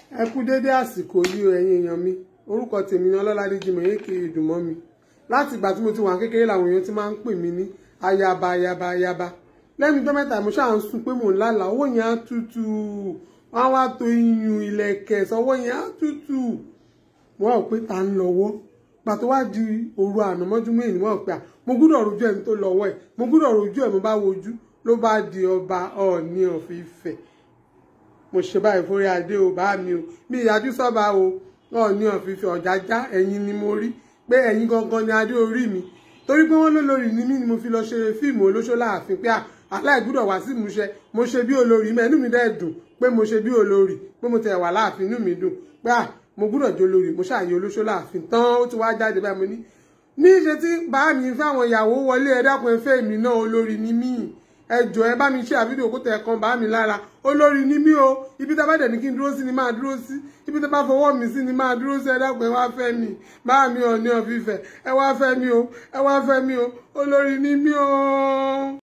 ẹ kú dédé àsìkò yìí o ẹ̀yin èèyàn mi orúkọ tèmi ni ọlọ́ládé jimoh èké ìdùnmọ́ mi láti ìgbà tí mo ti wà kékeré làwọn èèyàn ti máa ń pè mí ní ayaba ayaba ayaba lẹ́nu tó mẹ́ta mo ṣáà ń sùn pé mò ń lálà owó yẹn á tútù wọ́n á wá to iyùn ilẹ̀kẹ̀ sọ́wọ́ yẹn á tútù wọ́n ò pé ta ń lọ́wọ́ pàtó wá di òru àná mọ́júmọ́ èyí wọ́n ò pé à mo gbúdọ̀ rojú ẹni tó lọ́wọ́ ẹ̀ mo gbúdọ̀ rojú ẹ̀ mo bá wojú ló bá di ọba ọ̀ọ́ni of Ifẹ̀ mo ṣe báyìí fórí adé o bá mi o mi ìyájú sọ́ba o ọ̀ọ́ni of Ifẹ̀ ọ̀jájá ẹ̀yin ni mo rí pé ẹ̀yin gangan ni adé orí mi torí pé wọ́n lólórí ni mí ni mo fi lọ ṣe fíìmù olóṣó láàfin pé aláìgbúdọ̀ wá sí ìmúṣẹ mo ṣe bí olórí mẹ́ inú mi dẹ̀ dùn pé mo ṣe bí olórí pé mo tẹ̀ wà láàfin inú mi dùn pé à mo gbúdọ̀ jẹ́ olórí mo ṣàyè olóṣó láàfin tán ó ti wá jáde báyìí mo ní ní ṣe tí bá mi fẹ́ àwọn ìyàwó wọlé ẹ dákun ẹ fẹ́ mi náà olórí ni mí ẹ jọ̀ọ́ ẹ bá mi ṣe àfídíò kó tẹ ẹ̀kan bá mi lára olórí ni mí o ibi tá a bá dẹ̀ ní kí n dúró sí ni máa dúró sí ibi tá a bá fọwọ́ mi sí ni máa dúró sí ẹ dákun ẹ wá fẹ́ mi bá mi Ọọ̀ni of Ifẹ̀ ẹ wá fẹ́ mi o ẹ wá fẹ́ mi o olórí ni mí o.